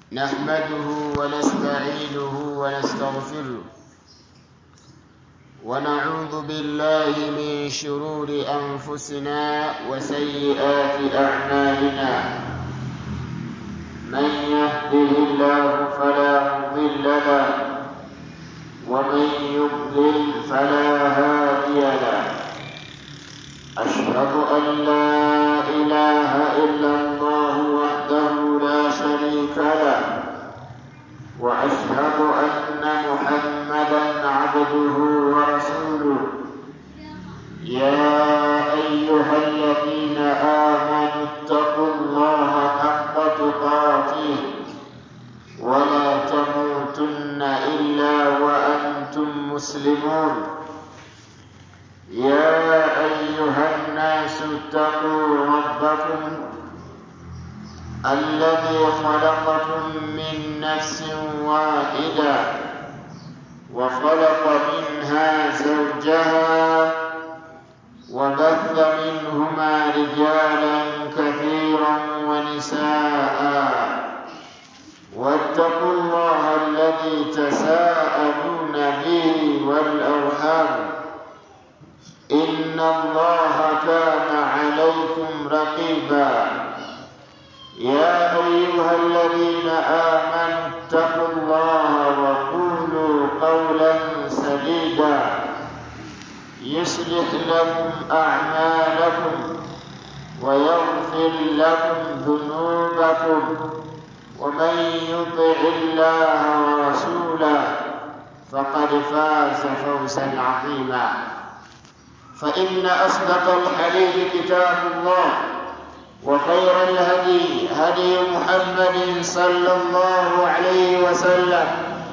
نحمده ونستعينه ونستغفره ونعوذ بالله من شرور أنفسنا وسيئات أعمالنا من يهده الله فلا مضل له ومن يضلل فلا هادي له أشهد أن لا إله إلا الله وحده لا شريك له وأشهد أن محمدا عبده ورسوله يا أيها الذين آمنوا اتقوا الله حق تقاته ولا تموتن إلا وأنتم مسلمون يا أيها الناس اتقوا ربكم الذي خلقكم من نفس واحدة وخلق منها زوجها وبث منهما رجالا كثيرا ونساء واتقوا الله الذي تساءلون به والأرحام إن الله كان عليكم رقيبا يا أيها الذين آمنوا اتقوا الله وقولوا قولا سديدا يصلح لكم أعمالكم ويغفر لكم ذنوبكم ومن يطع الله ورسوله فقد فاز فوزا عظيما فإن أصدق الحديث كتاب الله وخير الهدي هدي محمد صلى الله عليه وسلم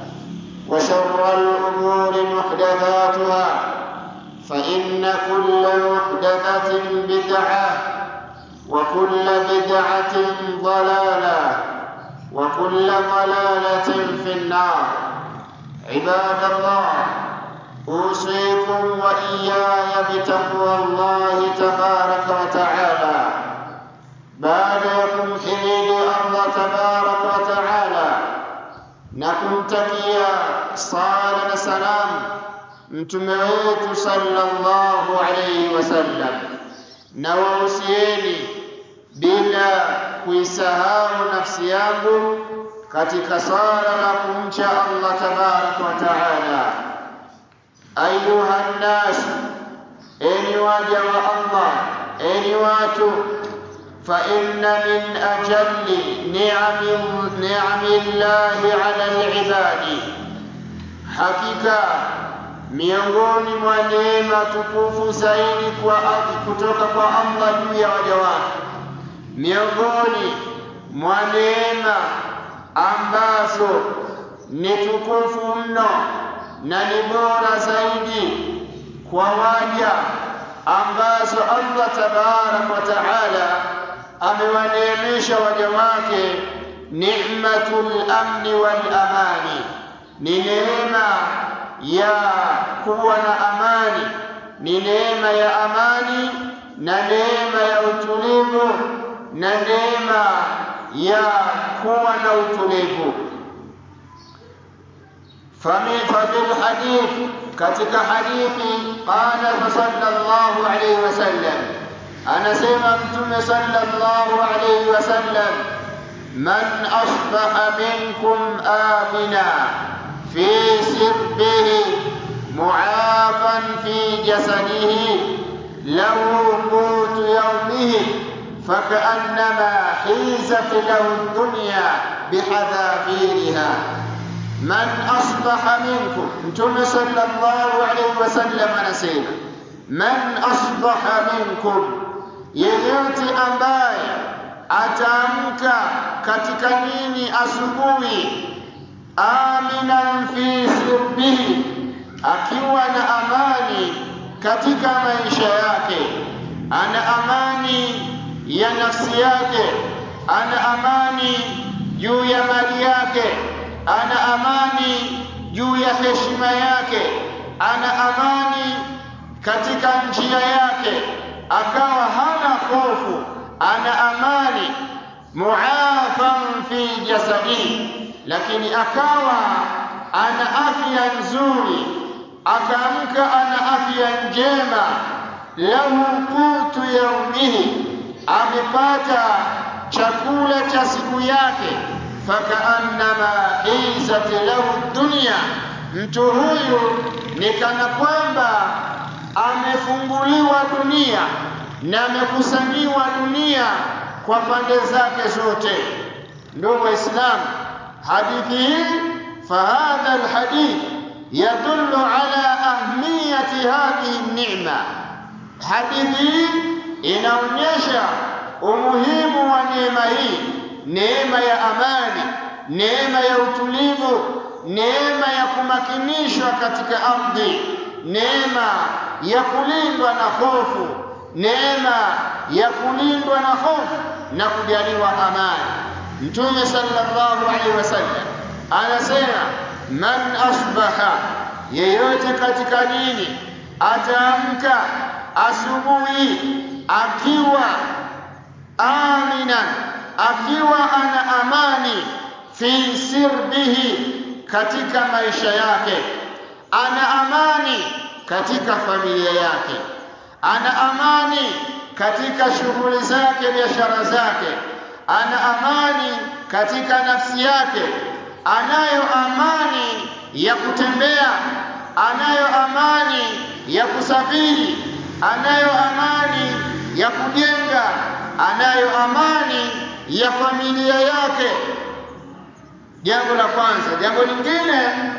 وشر الأمور محدثاتها فإن كل محدثة بدعة وكل بدعة ضلالة وكل ضلالة في النار عباد الله أوصيكم وإياي بتقوى الله تبارك وتعالى بعد يكم حميد الله تبارك وتعالى nakumtakia sala na salam mtume wetu sallallahu alayhi wasallam na wahusieni bila kuisahau nafsi yangu katika sala la kumcha Allah tabaraka wa taala ayuha nnas enyi waja wa Allah enyi watu فإن من أجل نعم نعم الله على العباد حقيقة miongoni mwa neema tukufu zaidi kwa kutoka kwa Allah juu ya waja wake, miongoni mwa neema ambazo ni tukufu mno na ni bora zaidi kwa waja ambazo Allah tabaraka wa taala amewaneemesha waja wake ni'matul amni wal amani, ni neema ya kuwa na amani, ni neema ya amani na neema ya utulivu na neema ya kuwa na utulivu. ففي الحديث katika hadithi qala sallallahu alayhi wasallam anasema mtume sallallahu alayhi wasallam man asbaha minkum amina fi sirbihi mu'afan fi jasadihi lahu qutu yawmihi فكأنما حيزت له الدنيا بحذافيرها man asbaha minkum, Mtume sallallahu alaihi wasallam anasema man asbaha minkum, yeyote ambaye ataamka katika nini asubuhi, aminan fi sirbihi, akiwa na amani katika maisha yake, ana amani ya nafsi yake, ana amani juu ya mali yake ana amani juu ya heshima yake, ana amani katika njia yake, akawa hana hofu, ana amani muafan fi jasadihi, lakini akawa ana afya nzuri, akaamka ana afya njema, lahu qutu yaumihi, amepata chakula cha siku yake, fakaannama izat lahu dunya, mtu huyu ni kana kwamba amefunguliwa dunia na amekusanyiwa dunia kwa pande zake zote. Ndugu Waislamu, hadithi hii fahadha alhadith yadullu ala ahmiyati hadhihi ni'ma. Hadithi hii inaonyesha umuhimu wa neema hii, neema ya amani, neema ya utulivu, neema ya kumakinishwa katika ardhi, neema ya kulindwa na hofu, neema ya kulindwa na hofu na kujaliwa amani. Mtume sallallahu alaihi wasallam anasema, man asbaha, yeyote katika dini ataamka asubuhi akiwa aminan, akiwa ana amani fi sirbihi, katika maisha yake, ana amani katika familia yake, ana amani katika shughuli zake, biashara zake, ana amani katika nafsi yake, anayo amani ya kutembea, anayo amani ya kusafiri, anayo amani ya kujenga, anayo amani ya familia yake. Jambo la kwanza. Jambo lingine,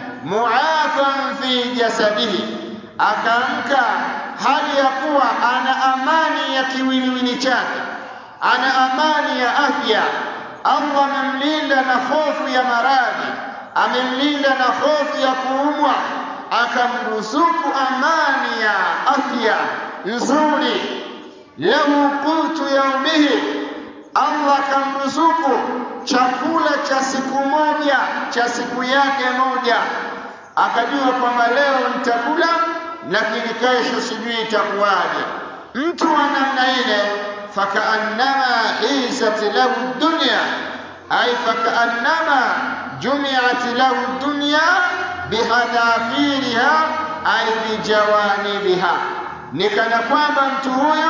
muafan fi jasadihi, akaamka hali ya kuwa ana amani ya kiwiliwili chake, ana amani ya afya. Allah amemlinda na hofu ya maradhi, amemlinda na hofu ya kuumwa, akamruzuku amani ya afya nzuri. Lahu qutu yaumihi, Allah akamruzuku chakula cha siku moja cha siku yake moja, akajua kwamba leo nitakula, lakini kesho sijui itakuwaje. Mtu wa namna ile, fakaannama izat lahu dunya, ay fakaannama jumiat lahu dunya bihadafiriha ay bijawanibiha, ni kana kwamba mtu huyo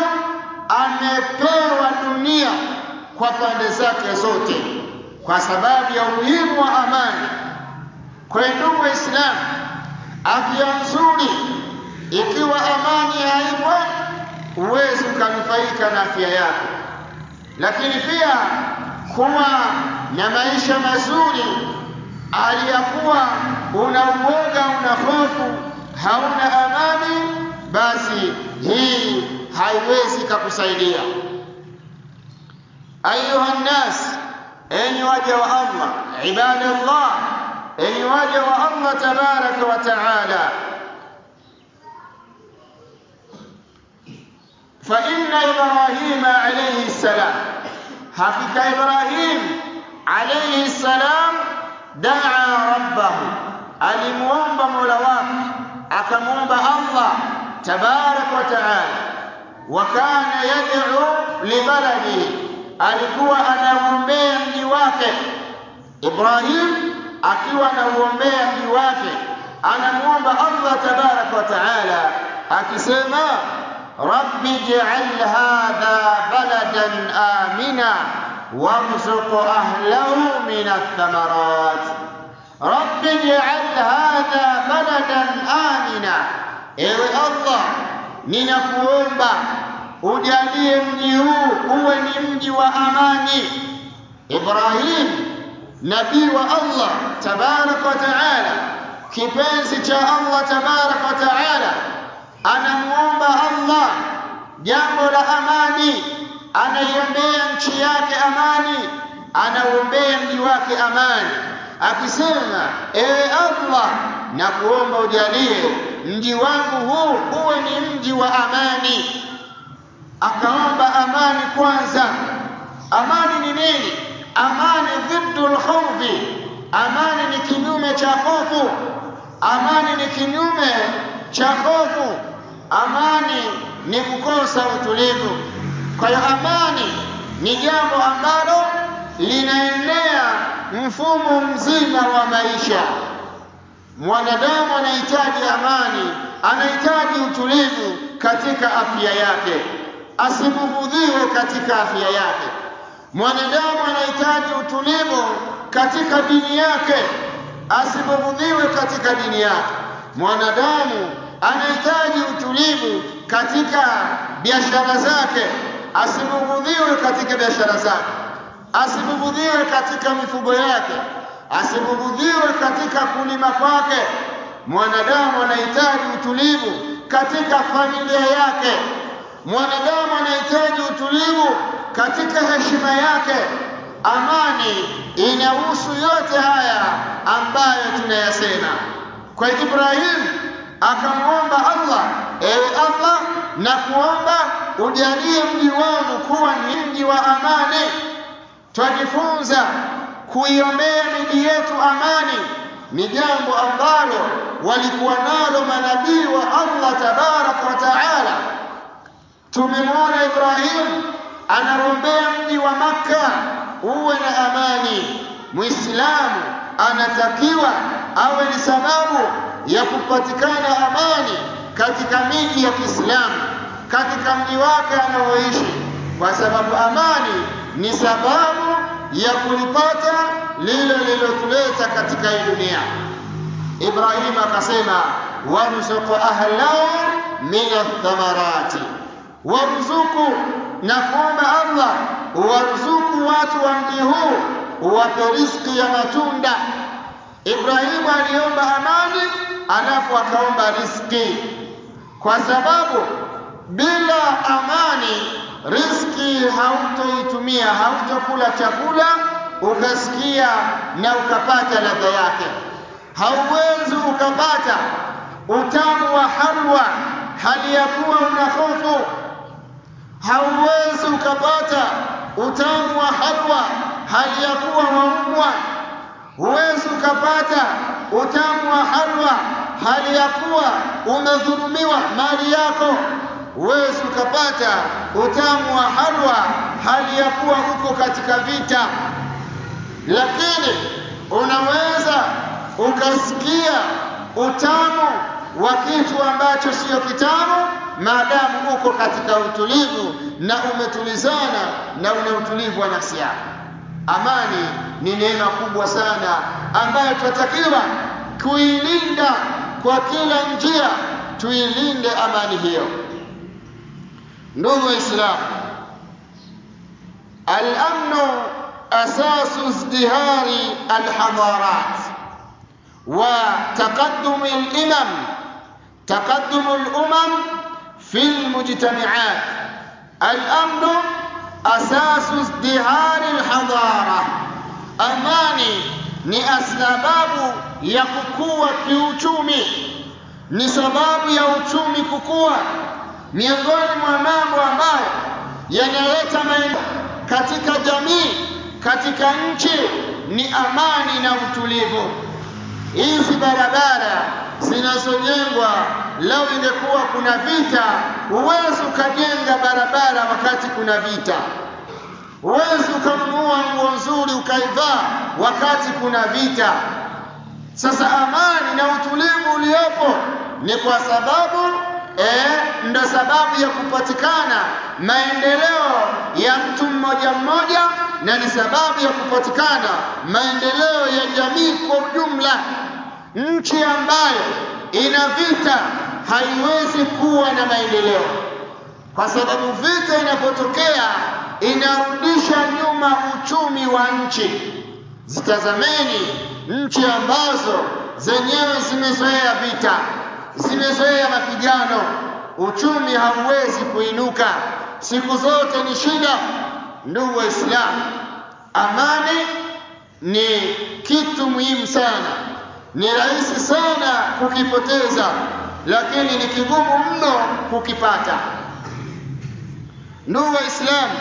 amepewa dunia kwa pande zake zote, kwa sababu ya umuhimu wa amani. Kwa hiyo ndugu Waislamu, afya nzuri, ikiwa amani haipo, huwezi ukanufaika na afya yako. Lakini pia kuwa na maisha mazuri, hali ya kuwa una uoga, una hofu, hauna amani, basi hii haiwezi kakusaidia. Ayuha nnas, enyi waja wa Allah, ibadallah, enyi waja wa Allah tabaraka wa taala, fa inna Ibrahima alayhi salam, hakika Ibrahim alayhi salam daa rabbahu, alimuomba mola wake, akamuomba Allah tabaraka wa taala, wa kana yad'u libaladihi alikuwa anauombea mji wake. Ibrahim akiwa anauombea mji wake, anamwomba Allah tabaraka wa taala akisema, rabbi ij'al hadha baladan amina warzuq ahlahu min athamarat. Rabbi ij'al hadha baladan amina, ewe Allah, ninakuomba ujalie mji huu uwe ni mji wa amani. Ibrahim nabii wa Allah tabaraka wa taala, kipenzi cha Allah tabaraka wa taala, anamuomba Allah jambo la amani, anaiombea nchi yake amani, anauombea mji wake amani, akisema ewe Allah, na kuomba ujalie mji wangu huu uwe ni mji wa amani akaomba amani kwanza. Amani ni nini? Amani dhiddu lkhawfi, amani ni kinyume cha hofu, amani ni kinyume cha hofu, amani ni kukosa utulivu. Kwa hiyo amani ni jambo ambalo linaenea mfumo mzima wa maisha. Mwanadamu anahitaji amani, anahitaji utulivu katika afya yake, asibughudhiwe katika afya yake. Mwanadamu anahitaji utulivu katika dini yake, asibughudhiwe katika dini yake. Mwanadamu anahitaji utulivu katika biashara zake, asibughudhiwe katika biashara zake, asibughudhiwe katika mifugo yake, asibughudhiwe katika kulima kwake. Mwanadamu anahitaji utulivu katika familia yake. Mwanadamu anahitaji utulivu katika heshima yake. Amani inahusu yote haya ambayo tunayasema. Kwa Ibrahim akamwomba Allah, ewe Allah, na kuomba ujalie mji wangu kuwa ni mji wa amani. Twajifunza kuiombea miji yetu amani ni jambo ambalo walikuwa nalo manabii wa Allah tabaraka wa taala. Tumemwona Ibrahim anaombea mji wa Makka uwe na amani. Muislamu anatakiwa awe ni sababu ya kupatikana amani katika miji ya Kiislamu, katika mji wake anaoishi, kwa sababu amani ni sababu ya kulipata lile lililotuleta katika hii dunia. Ibrahim akasema, warzuku ahlahu min athamarati, warzuku na kuomba Allah uwarzuku watu wa mji huu, uwape riziki ya matunda. Ibrahimu aliomba amani, alafu akaomba riziki, kwa sababu bila amani riziki hautoitumia, hautokula chakula ukasikia na ukapata ladha yake. Hauwezi ukapata utamu wa halwa hali ya kuwa una hofu. Hauwezi ukapata utamu wa halwa hali ya kuwa waumwa. Huwezi ukapata utamu wa halwa hali ya kuwa umedhulumiwa mali yako. Huwezi ukapata utamu wa halwa hali ya kuwa uko katika vita, lakini unaweza ukasikia utamu wa kitu ambacho siyo kitamu maadamu uko katika utulivu na umetulizana na una utulivu wa nafsi yako. Amani ni neema kubwa sana ambayo tunatakiwa kuilinda kwa kila njia, tuilinde amani hiyo. Ndugu Waislamu, al-amnu asasu izdihari alhadarat wa taqaddumi al-imam taqaddumu al-umam fi al-mujtami'at. Al-amnu asasu izdihari alhadara, amani ni sababu ya kukua kiuchumi, ni sababu ya uchumi kukua. Miongoni mwa mambo ambayo yanaleta maendeleo katika jamii, katika nchi ni amani na utulivu. Hizi barabara zinazojengwa, lau ingekuwa kuna vita, huwezi ukajenga barabara wakati kuna vita. Huwezi ukanunua nguo nzuri ukaivaa wakati kuna vita. Sasa amani na utulivu uliopo ni kwa sababu eh, ndo sababu ya kupatikana maendeleo ya mtu mmoja mmoja, na ni sababu ya kupatikana maendeleo ya jamii kwa ujumla. Nchi ambayo ina vita haiwezi kuwa na maendeleo, kwa sababu vita inapotokea inarudisha nyuma uchumi wa nchi. Zitazameni nchi ambazo zenyewe zimezoea vita, zimezoea mapigano, uchumi hauwezi kuinuka, siku zote ni shida. Ndugu Waislamu, amani ni kitu muhimu sana, ni rahisi sana kukipoteza, lakini ni kigumu mno kukipata. Ndugu Waislamu,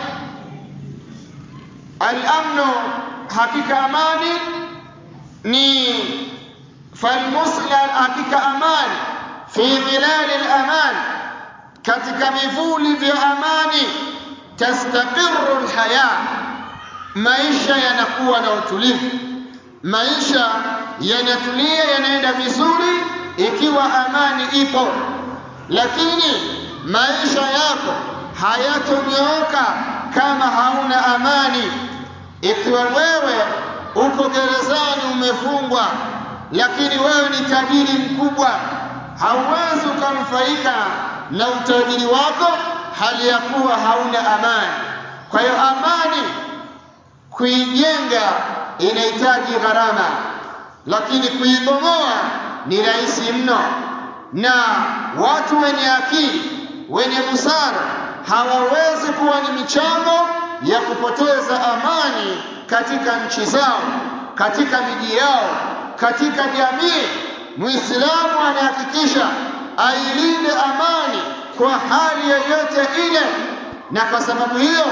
al-amnu, hakika amani ni falmuslim, hakika amani fi dhilali al-aman, katika vivuli vya amani tastaqiru al-haya, maisha yanakuwa na utulivu. maisha yanatulia yanaenda vizuri ikiwa amani ipo lakini maisha yako hayatonyooka kama hauna amani ikiwa wewe uko gerezani umefungwa lakini wewe ni tajiri mkubwa hauwezi ukamfaika na utajiri wako hali ya kuwa hauna amani kwa hiyo amani kuijenga inahitaji gharama lakini kuibomoa ni rahisi mno na watu wenye akili wenye busara hawawezi kuwa ni michango ya kupoteza amani katika nchi zao katika miji yao katika jamii muislamu anahakikisha ailinde amani kwa hali yoyote ile na kwa sababu hiyo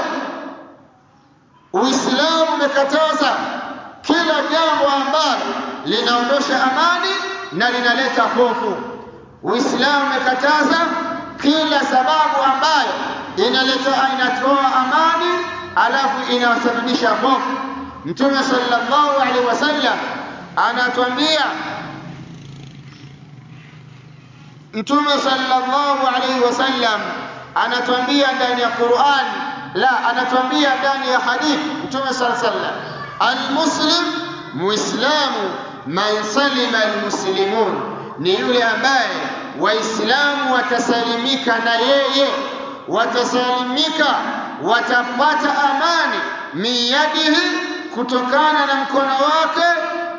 uislamu umekataza kila jambo ambalo linaondosha amani na linaleta hofu uislamu umekataza kila sababu ambayo inaleta inatoa amani alafu inasababisha hofu mtume sallallahu alaihi wasallam anatuambia mtume sallallahu alaihi wasallam anatuambia ndani ya Qur'an la anatuambia ndani ya hadithi mtume sallallahu alaihi wasallam almuslim muislamu man salima almuslimun ni yule ambaye waislamu watasalimika na yeye watasalimika watapata amani miyadihi kutokana na mkono wake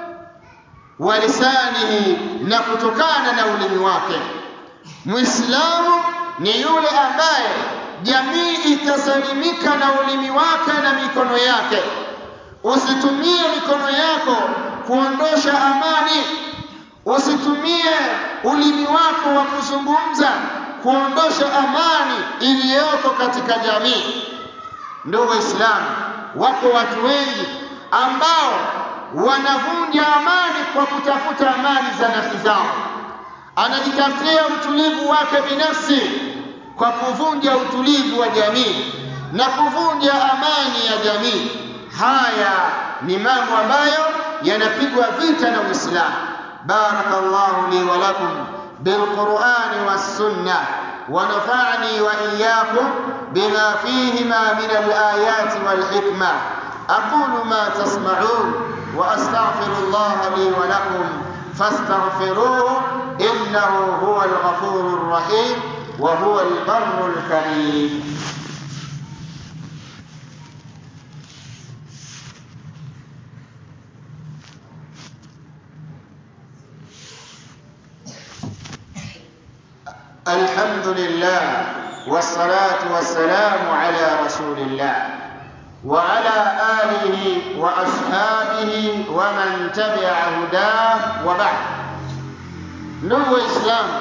walisanihi na kutokana na ulimi wake muislamu ni yule ambaye jamii itasalimika na ulimi wake na mikono yake usitumie mikono yako kuondosha amani usitumie ulimi wako wa kuzungumza kuondosha amani iliyoko katika jamii ndugu waislamu wako watu wengi ambao wanavunja amani kwa kutafuta amani za nafsi zao anajitafutia utulivu wake binafsi kwa kuvunja utulivu wa jamii na kuvunja amani ya jamii haya ni mambo ambayo yanapigwa vita na Uislamu barakallahu li wa lakum bilqur'ani was-sunnah ونفعني وإياكم بما فيهما من الآيات والحكمة أقول ما تسمعون وأستغفر الله لي ولكم فاستغفروه إنه هو الغفور الرحيم وهو البر الكريم الحمد لله والصلاة والسلام على رسول الله وعلى آله وأصحابه ومن تبع هداه وبعد ndugu waislamu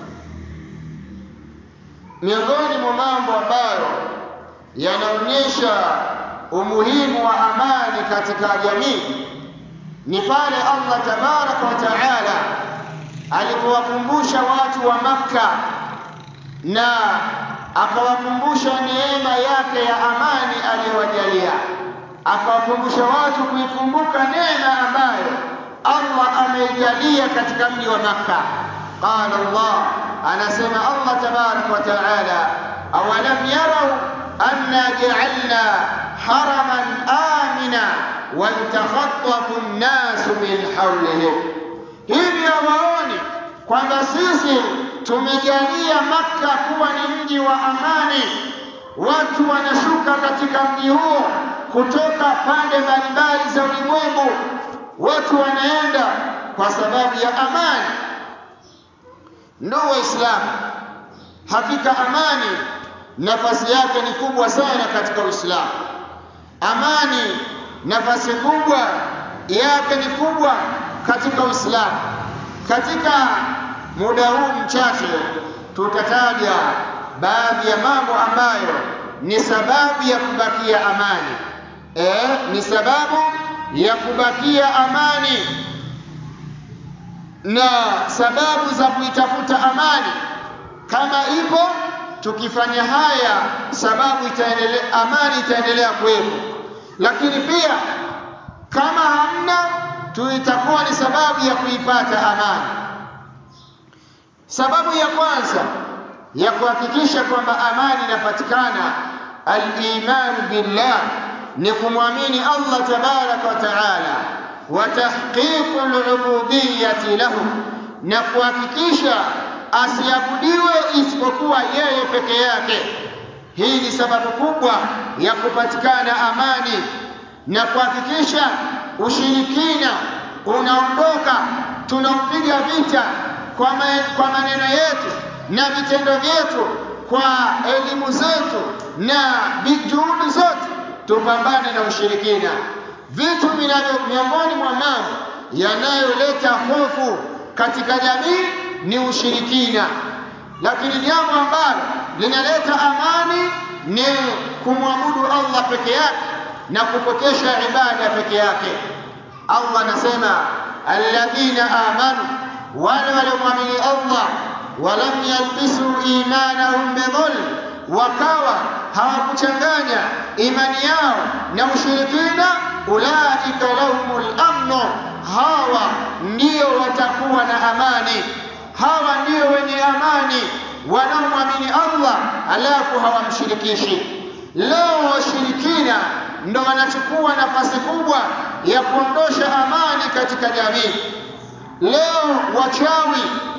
miongoni mwa mambo ambayo yanaonyesha umuhimu wa amani katika jamii ni pale Allah tabaraka wa taala alipowakumbusha watu wa Makka na akawakumbusha neema yake ya amani aliyowajalia, akawakumbusha watu kuikumbuka neema ambayo Allah ameijalia katika mji wa Makka. Qala Allah, anasema Allah tabaraka wa taala, awalam yarau anna ja'alna haraman amina wantakhattafu an-nasu min hawlihim hivi hawaoni kwamba sisi tumejalia Makka kuwa ni mji wa amani, watu wanashuka katika mji huo kutoka pande mbalimbali za ulimwengu, watu wanaenda kwa sababu ya amani. Ndugu Waislamu, hakika amani nafasi yake ni kubwa sana katika Uislamu. Amani nafasi kubwa yake ni kubwa katika Uislamu. Katika muda huu mchache tutataja baadhi ya mambo ambayo ni sababu ya kubakia amani. Eh, ni sababu ya kubakia amani na sababu za kuitafuta amani. Kama ipo tukifanya haya, sababu itaendelea, amani itaendelea kuwepo. Lakini pia kama hamna itakuwa ni sababu ya kuipata amani. Sababu ya kwanza ya kuhakikisha kwamba amani inapatikana, al-iman billah, ni kumwamini Allah tabaraka wa taala, wa tahqiqu al-ubudiyyati lahu, na kuhakikisha asiabudiwe isipokuwa yeye peke yake. Hii ni sababu kubwa ya kupatikana amani na kuhakikisha ushirikina unaondoka, tunaupiga vita kwa, ma, kwa maneno yetu na vitendo vyetu, kwa elimu zetu na juhudi zote, tupambane na ushirikina. Vitu vinavyo miongoni mwa mambo yanayoleta hofu katika jamii ni ushirikina, lakini jambo ambalo linaleta amani ni kumwabudu Allah peke yake na kupokesha ibada peke yake. Allah anasema alladhina amanu, wale waliomwamini Allah, walam yalbisu imanahum bidhulm, wakawa hawakuchanganya imani yao na ushirikina, ulaika lahumul amnu, hawa ndio watakuwa na amani, hawa ndio wenye amani wanaomwamini Allah alafu hawamshirikishi. Leo washirikina ndo wanachukua nafasi kubwa ya kuondosha amani katika jamii. Leo wachawi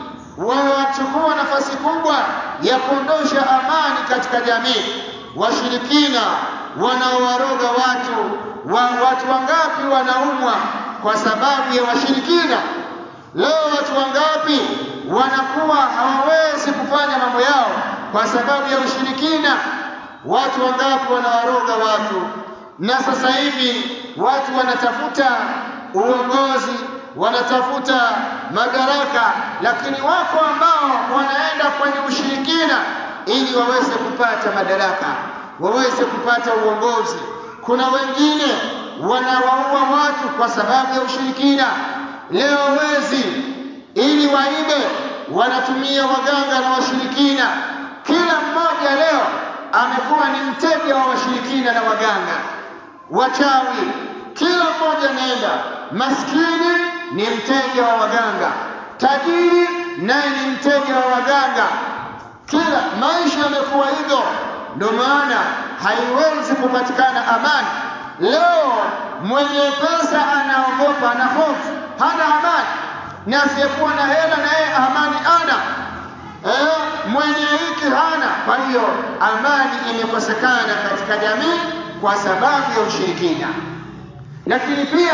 wanachukua nafasi kubwa ya kuondosha amani katika jamii. Washirikina wanaowaroga watu wa, watu wangapi wanaumwa kwa sababu ya washirikina? Leo watu wangapi wanakuwa hawawezi kufanya mambo yao kwa sababu ya ushirikina? Watu wangapi wanawaroga watu? Na sasa hivi watu wanatafuta uongozi, wanatafuta madaraka, lakini wako ambao wanaenda kwenye ushirikina ili waweze kupata madaraka, waweze kupata uongozi. Kuna wengine wanawaua watu kwa sababu ya ushirikina. Leo wezi ili waibe wanatumia waganga na washirikina. Kila mmoja leo amekuwa ni mteja wa washirikina na waganga, wachawi. Kila mmoja anaenda, maskini ni mteja wa waganga, tajiri naye ni mteja wa waganga. Kila maisha yamekuwa hivyo, ndio maana haiwezi kupatikana amani. Leo mwenye pesa anaogopa, ana hofu, hana amani, na asiyekuwa na hela na yeye amani ana eh, mwenye hiki hana. Kwa hiyo amani imekosekana katika jamii kwa sababu ya ushirikina. Lakini pia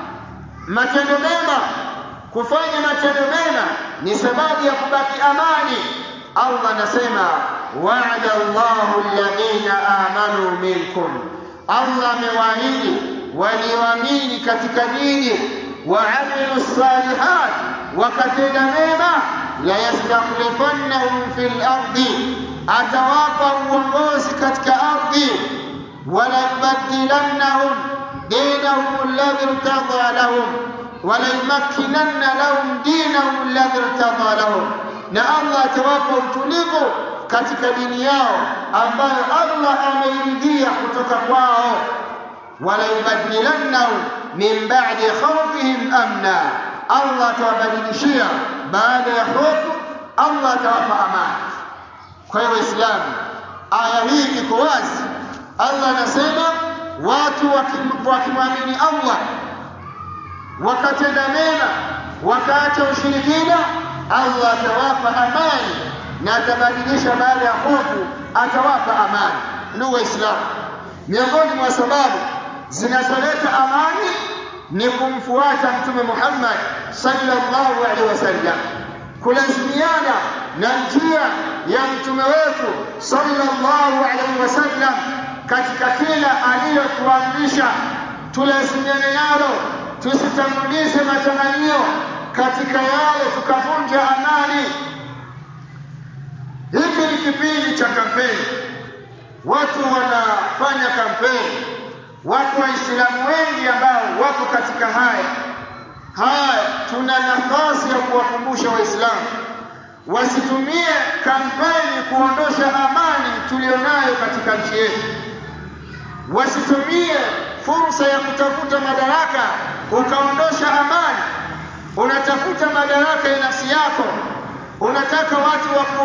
matendo mema, kufanya matendo mema ni sababu ya kubaki amani. Allah anasema wa'ada Allahu alladhina amanu minkum, Allah amewaahidi walioamini katika dini waamilu salihat, wakatenda mema, la yastakhlifannahum fil ardi, atawapa uongozi katika ardhi, wala yubaddilannahum dinahum alladhi irtada lahum wala yumakkinanna lahum dinahum alladhi irtada lahum, na Allah atawapa utulivu katika dini yao ambayo Allah ameiridhia kutoka kwao wala yubaddilannahum min ba'di khawfihim amna, Allah atawabadilishia baada ya hofu, Allah atawapa amani. Kwa hiyo Waislamu, aya hii iko wazi. Allah anasema watu wakimwamini Allah wakatenda mema wakaacha ushirikina, Allah atawapa amani na atabadilisha baada ya hofu, atawapa amani. Ndugu Waislamu, miongoni mwa sababu zinazoleta amani ni kumfuata Mtume Muhammad sallallahu alaihi wasallam, kulazimiana na njia ya mtume wetu sallallahu alaihi wasallam katika kila aliyotuamrisha, tulazimiane nalo, tusitangulize matamanio katika yale tukavunja amani. Hiki ni kipindi cha kampeni, watu wanafanya kampeni wako Waislamu wengi ambao wako katika haya haya. Tuna nafasi ya kuwakumbusha Waislamu wasitumie kampeni kuondosha amani tulionayo katika nchi yetu, wasitumie fursa ya kutafuta madaraka ukaondosha amani, unatafuta madaraka ya nafsi yako, unataka watu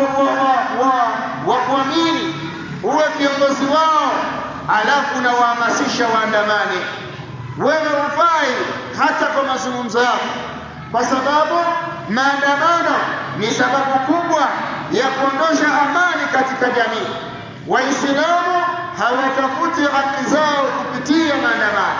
wakuamini uwe kiongozi wao, alafu unawahamasisha waandamane. Wewe hufai hata kwa mazungumzo yako, kwa sababu maandamano ni sababu kubwa ya kuondosha amani katika jamii. Waislamu hawatafuti haki zao kupitia maandamano,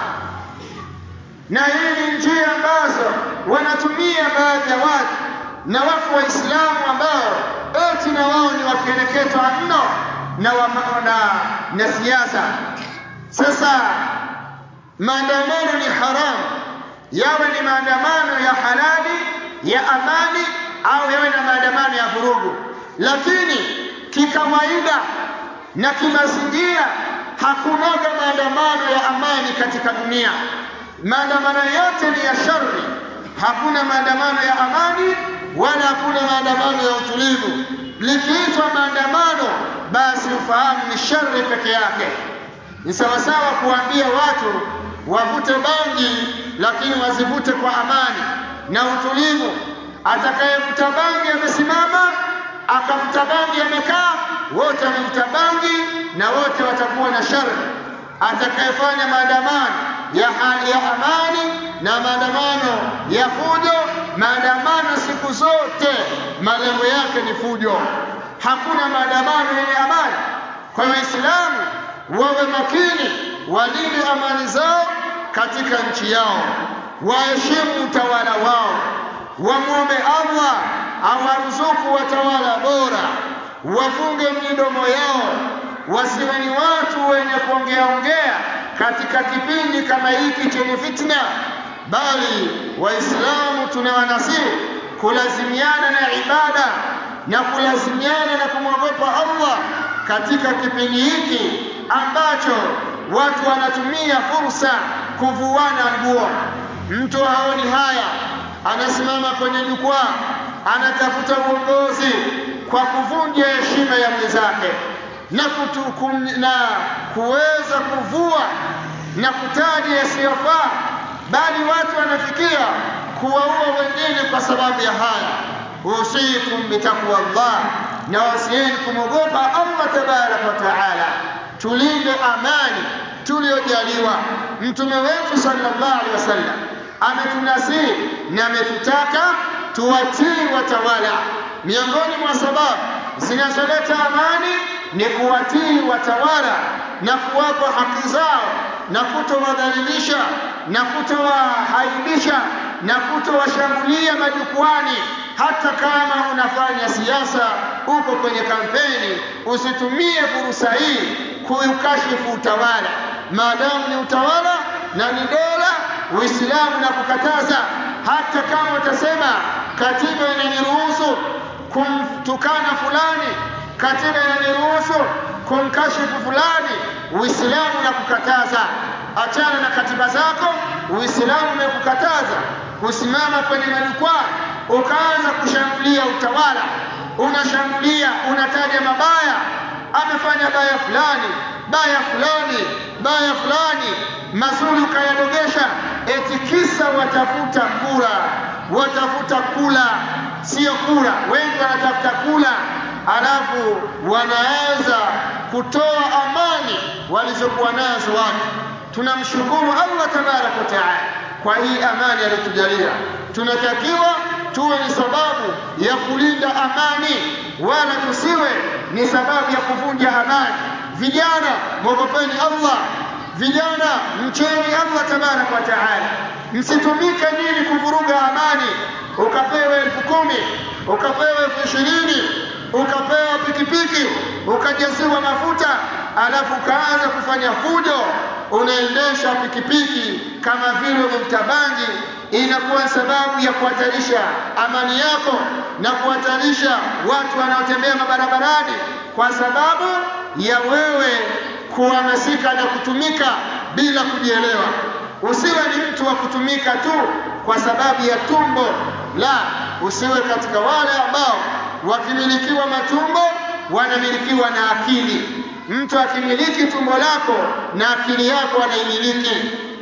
na hii ni njia ambazo wanatumia baadhi ya watu, na wako Waislamu ambao eti na wao ni wakereketwa mno na, wa, na, na siasa. Sasa maandamano ni haramu, yawe ni maandamano ya halali ya amani au yawe na maandamano ya vurugu, lakini kikawaida na kimazingira hakunaga maandamano ya amani katika dunia. Maandamano yote ni ya shari, hakuna maandamano ya amani wala hakuna maandamano ya utulivu. Likiitwa maandamano, basi ufahamu ni shari peke yake. Ni sawasawa kuambia watu wavute bangi, lakini wazivute kwa amani na utulivu. Atakayevuta bangi amesimama, akavuta bangi amekaa, wote wamevuta bangi na wote watakuwa na shari. Atakayefanya maandamano ya hali ya amani na maandamano ya fujo, maandamano siku zote malengo yake ni fujo. Hakuna maandamano yenye amani. Kwa hiyo Waislamu wawe makini, walinde amani zao katika nchi yao, waheshimu utawala wao, wamwombe Allah awaruzuku watawala bora, wafunge midomo yao, wasiwe ni watu wenye kuongea ongea katika kipindi kama hiki chenye fitna, bali Waislamu tunawanasihi kulazimiana na ibada na kulazimiana na kumwogopa Allah katika kipindi hiki ambacho watu wanatumia fursa kuvuana nguo. Mtu haoni haya, anasimama kwenye jukwaa, anatafuta uongozi kwa kuvunja heshima ya mwenzake na, kutu, na kuweza kuvua na kutaja yasiyofaa, bali watu wanafikia kuwaua wengine kwa sababu ya haya. Usikum bitaqwa Allah, na wasieni kumwogopa Allah tabaraka wa taala. Tulinde amani tuliyojaliwa. Mtume wetu sallallahu alaihi wasallam ametunasihi na ametutaka tuwatii watawala. Miongoni mwa sababu zinazoleta amani ni kuwatii watawala na kuwapa haki zao na kutowadhalilisha na kutowahaibisha na kutowashambulia majukwani. Hata kama unafanya siasa, uko kwenye kampeni, usitumie fursa hii kuukashifu utawala, maadamu ni utawala na ni dola. Uislamu na kukataza, hata kama utasema katiba inaniruhusu kumtukana fulani, katiba inaniruhusu kumkashifu fulani, Uislamu na kukataza. Achana na katiba zako. Uislamu umekukataza kusimama kwenye majukwaa ukaanza kushambulia utawala, unashambulia, unataja mabaya, amefanya baya fulani, baya fulani, baya fulani, mazuri ukayadogesha, eti kisa watafuta kura, watafuta kula, sio kura. Wengi wanatafuta kula, alafu wanaweza kutoa amani walizokuwa nazo watu. Tunamshukuru Allah tabaraka wa taala kwa hii amani aliyotujalia. Tunatakiwa tuwe ni sababu ya kulinda amani, wala tusiwe ni sababu ya kuvunja amani. Vijana, mwogopeni Allah. Vijana, mcheni Allah tabaraka wa taala. Msitumike nyinyi kuvuruga amani, ukapewa elfu kumi ukapewa elfu ishirini ukapewa pikipiki ukajaziwa mafuta, alafu ukaanza kufanya fujo unaendesha pikipiki kama vile umevuta bangi, inakuwa sababu ya kuhatarisha amani yako na kuhatarisha watu wanaotembea mabarabarani, kwa sababu ya wewe kuhamasika na kutumika bila kujielewa. Usiwe ni mtu wa kutumika tu kwa sababu ya tumbo, la, usiwe katika wale ambao wakimilikiwa matumbo wanamilikiwa na akili. Mtu akimiliki tumbo lako na akili yako anaimiliki.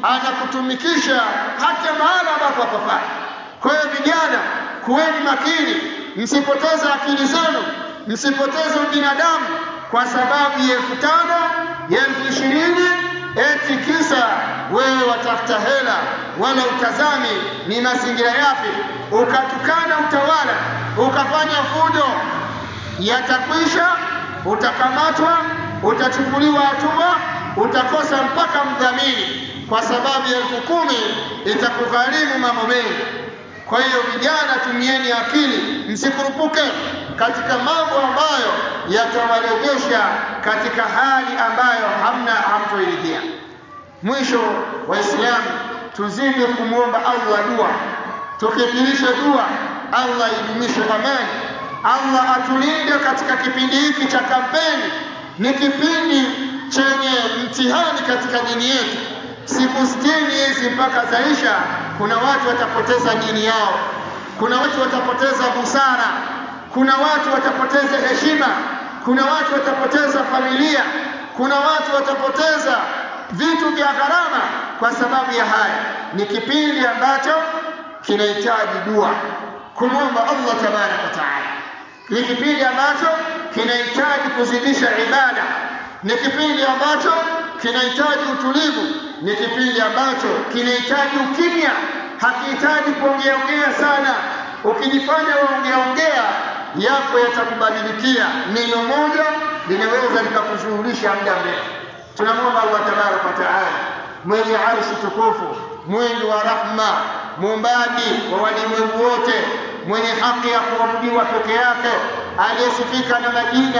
anakutumikisha hata mahala ambapo hapafai. Kwa hiyo vijana, kuweni makini, msipoteze akili zenu, msipoteze ubinadamu kwa sababu ya elfu tano ya elfu ishirini eti kisa wewe watafuta hela, wala utazami ni mazingira yapi, ukatukana utawala, ukafanya fujo, yatakwisha, utakamatwa, utachukuliwa hatua, utakosa mpaka mdhamini, kwa sababu ya elfu kumi itakugharimu mambo mengi. Kwa hiyo vijana, tumieni akili, msikurupuke katika mambo ambayo yatawarejesha katika hali ambayo hamna hamtoiridhia. Mwisho, Waislamu, tuzidi kumwomba Allah dua, tukithirishe dua, Allah idumishe amani, Allah atulinde katika kipindi hiki cha kampeni. Ni kipindi chenye mtihani katika dini yetu. Siku sitini hizi mpaka zaisha, kuna watu watapoteza dini yao, kuna watu watapoteza busara, kuna watu watapoteza heshima, kuna watu watapoteza familia, kuna watu watapoteza vitu vya gharama kwa sababu ya haya. Ni kipindi ambacho kinahitaji dua, kumwomba Allah tabaraka wa taala. Ni kipindi ambacho kinahitaji kuzidisha ibada, ni kipindi ambacho kinahitaji utulivu, ni kipindi ambacho kinahitaji ukimya, hakihitaji kuongeaongea sana. Ukijifanya waongeaongea yako yatakubadilikia. Neno moja linaweza likakushughulisha muda mrefu. Tunamwomba Allah tabaraka wa taala, mwenye arshi tukufu, mwingi wa rahma, muumbaji wa walimwengu wote, mwenye haki ya kuabudiwa peke yake, aliyesifika na majina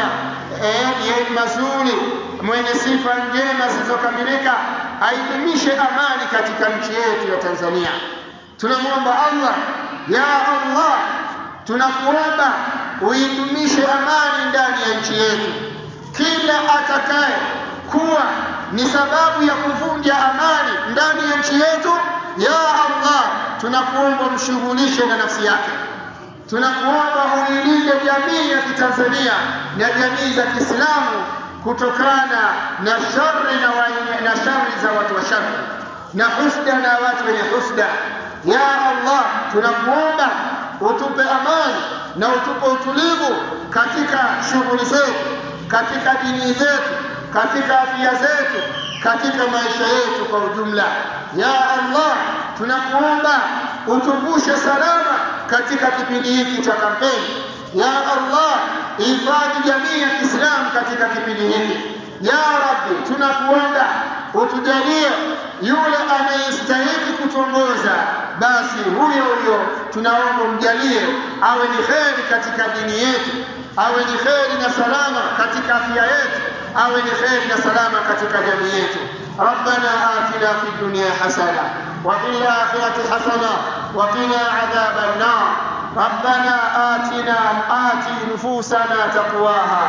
eh, mazuri, mwenye sifa njema zilizokamilika, aidumishe amani katika nchi yetu ya Tanzania. Tunamwomba Allah, ya Allah, tunakuomba uidumishe amani ndani ya nchi yetu. Kila atakaye kuwa ni sababu ya kuvunja amani ndani ya nchi yetu, ya Allah, tunakuomba umshughulishe na nafsi yake. Tunakuomba uilinde jamii ya Kitanzania na jamii za Kiislamu kutokana na shari na, wa, na shari za watu wa shari na husda na watu wenye husda. Ya Allah, tunakuomba utupe amani na utupe utulivu katika shughuli zetu, katika dini zetu, katika afya zetu, katika maisha yetu kwa ujumla. Ya Allah, tunakuomba utuvushe salama katika kipindi hiki cha kampeni. Ya Allah, hifadhi jamii ya Kiislamu katika kipindi hiki. Ya Rabbi, tunakuomba utujalie yule anayestahili kutuongoza, basi huyo huyo tunaomba umjalie awe ni kheri katika dini yetu, awe ni kheri na salama katika afya yetu, awe ni kheri na salama katika jamii yetu. ربنا آتنا في الدنيا حسنة وفي الآخرة حسنة وقنا عذاب النار ربنا آتنا آت نفوسنا تقواها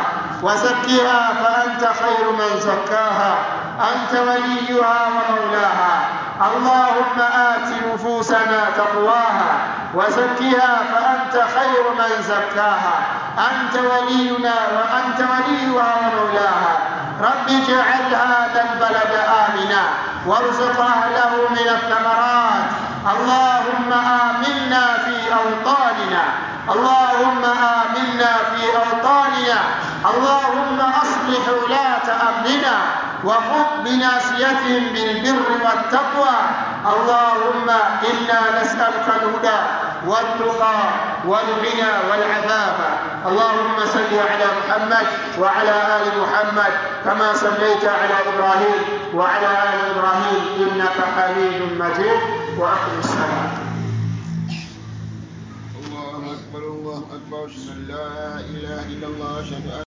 وزكها فأنت خير من زكاها أنت وليها ومولاها اللهم آت نفوسنا تقواها وزكها فأنت خير من زكاها أنت ولينا وأنت وليها ومولاها رب اجعل هذا البلد آمنا وارزق أهله من الثمرات اللهم آمنا في أوطاننا اللهم آمنا في أوطاننا اللهم أصلح ولاة أمرنا وخذ بناصيتهم بالبر والتقوى اللهم إنا نسألك الهدى والتقى والغنى والعفاف اللهم صل على محمد وعلى آل محمد كما صليت على إبراهيم وعلى آل إبراهيم إنك حميد مجيد وأقم الصلاة الله أكبر الله أكبر أشهد أن لا إله إلا الله أشهد أن